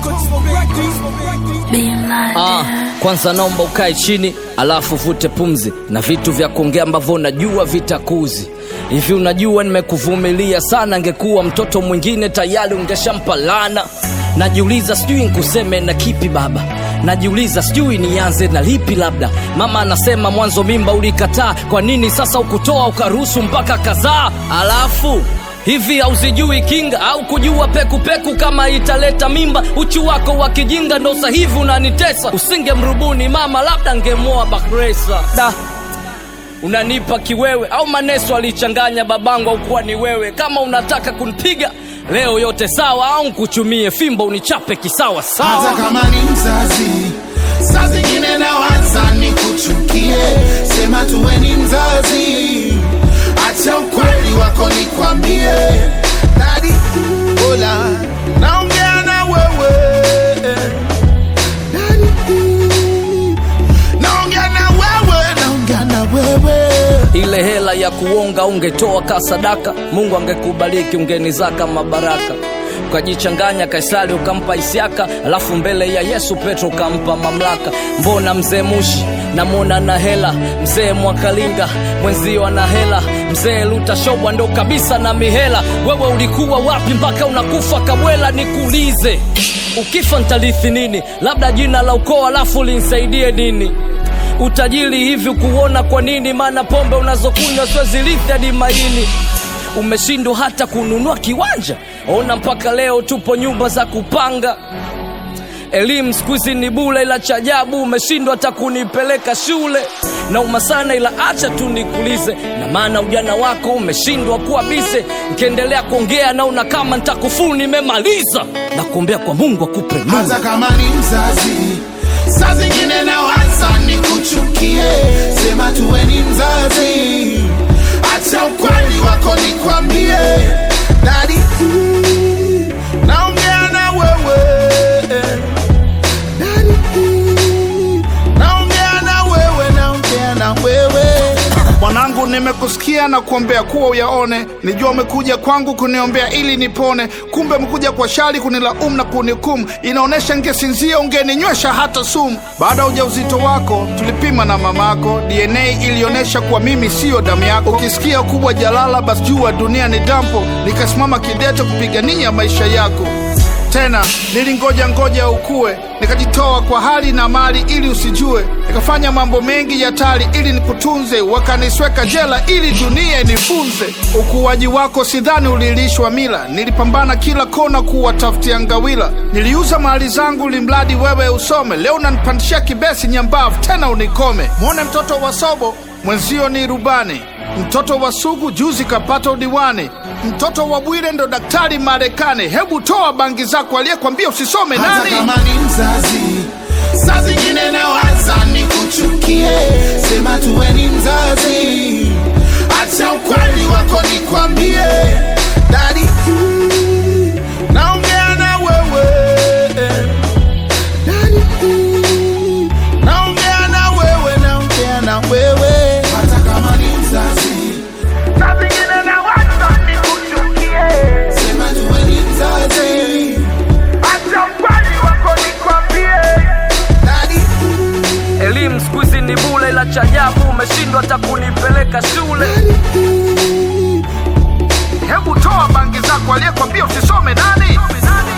Ah, kwanza naomba ukae chini alafu vute pumzi na vitu vya kuongea ambavyo unajua vitakuzi hivi unajua nimekuvumilia sana ngekuwa mtoto mwingine tayari ungeshampalana najiuliza sijui nkuseme na kipi baba najiuliza sijui nianze na lipi labda mama anasema mwanzo mimba ulikataa kwa nini sasa ukutoa ukaruhusu mpaka kadhaa alafu hivi hauzijui kinga au kujua pekupeku peku kama italeta mimba uchu wako wa kijinga ndo sahivi unanitesa usingemrubuni mama labda ngemoa bakresa da unanipa kiwewe au maneso alichanganya babangu au kuwa ni wewe kama unataka kunipiga leo yote sawa au nkuchumie fimbo unichape kisawa hata sawa kama ni mzazi saa zingine nawaza ni kuchukie sema tuwe ni mzazi acha ukweli wako nikwambie dadi ola naongea na wewe Daddy, naongea na wewe naongea na wewe ile hela ya kuonga ungetoa ka sadaka mungu angekubariki ungenizaka mabaraka ukajichanganya kaisari ukampa isiaka alafu mbele ya yesu petro ukampa mamlaka mbona mzee mushi namwona na hela mzee mwakalinga mwenzio ana hela mzee lutashobwa ndo kabisa na mihela wewe ulikuwa wapi mpaka unakufa kabwela nikuulize ukifa ntalithi nini labda jina la ukoo alafu linsaidie nini utajiri hivi kuona kwa nini maana pombe unazokunywa siwezilithi hadi maini umeshindwa hata kununua kiwanja ona mpaka leo tupo nyumba za kupanga elimu siku hizi ni bule ila cha ajabu umeshindwa hata kunipeleka shule nauma sana ila acha tu nikulize na maana ujana wako umeshindwa kuwa bise nkiendelea kuongea naona kama ntakufuru nimemaliza na kuombea kwa mungu akupe nuru hata kama ni mzazi saa zingine nawaza ni kuchukie sema tuwe ni mzazi acha ukweli wako nikwambie dadi naongea na wewe Daddy, naongea na wewe naongea na wewe mwanangu nimekusikia na kuombea kuwa uyaone nijua umekuja kwangu kuniombea ili nipone kumbe umekuja kwa shari kunilaumu na kunihukumu inaonyesha ngesinzia ungeninywesha hata sumu baada ya ujauzito wako tulipima na mamako dna ilionyesha kuwa mimi siyo damu yako ukisikia ukubwa jalala basi jua dunia ni dampo nikasimama kidete kupigania maisha yako tena nilingoja ngoja ukue nikajitoa kwa hali na mali ili usijue nikafanya mambo mengi ya tali ili nikutunze wakanisweka jela ili dunia inifunze ukuaji wako sidhani ulilishwa mila nilipambana kila kona kuwatafutia ngawila niliuza mali zangu limradi wewe usome leo unanipandishia kibesi nyambavu tena unikome mwone mtoto wa sobo mwenzio ni rubani mtoto wa sugu juzi kapata udiwani mtoto wa bwire ndo daktari marekani hebu toa bangi zako aliyekwambia usisome hata nani kama ni mzazi saa zingine nawaza ni kuchukie sema tuwe ni mzazi acha ukweli wako nikwambie dadi naongea na wewe Daddy, naongea na wewe naongea na wewe hata kama ni mzazi sema tuwe ni mzazi Daddy, elimu siku hizi ni bule ila cha ajabu umeshindwa hata kunipeleka shule hebu toa bangi zako aliyekwambia usisome nani